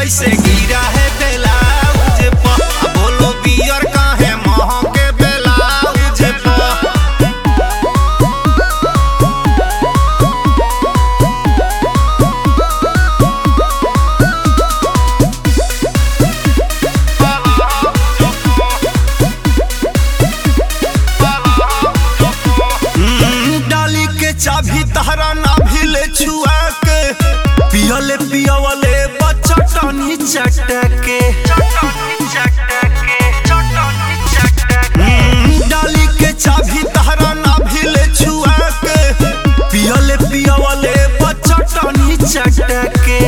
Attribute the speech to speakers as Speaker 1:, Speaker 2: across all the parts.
Speaker 1: कैसे गिरा है ब्लाउज पर आ बोलो बियर काहे महके ब्लाउज पर हम्म, डाली के चाभी तहरा नाभी ले छुआ के पियले पियवले बच्चा टनी चटके हम्म, डाली के चाभी तहरा नाभी ले छुआ के पियले पियवले बच्चा टनी चटके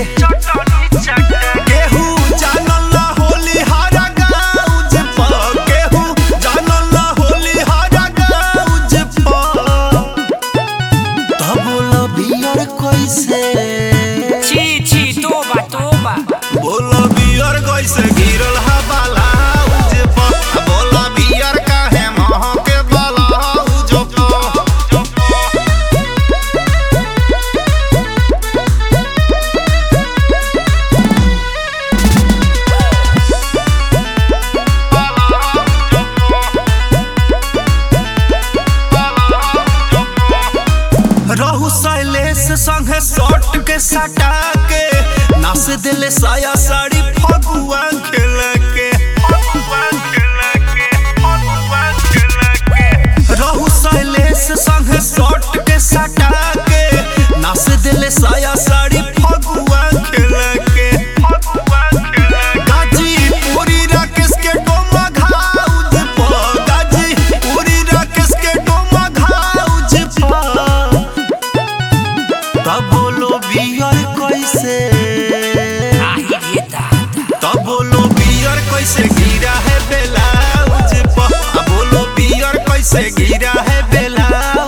Speaker 1: केहू जानल ना होली हारा गाउज पर केहू जानल ना होली हारा गाउज पर तब बोला बियर कैसे
Speaker 2: छी छी तोबा तोबा
Speaker 1: बोला बियर कैसे गिरल हा बालाउज पर बोला बियर काहे महके बालाउज पर रहू शैलेश संगे शॉर्ट के सटा के नास दिले साया साड़ी फगुआ खेल के रहू शैलेश संगे शॉर्ट के सटा के नास दिले साया साड़ी फगुआ खेल के गाजी पूरी राकेश के डोमा घाउज पर गाजी पूरी राकेश के डोमा घाउज पर तब बोलो बियर कैसे
Speaker 2: आही रे दादा
Speaker 1: तब बोलो बियर कैसे गिरा है ब्लाउज पर अब बोलो बियर कैसे गिरा है ब्लाउज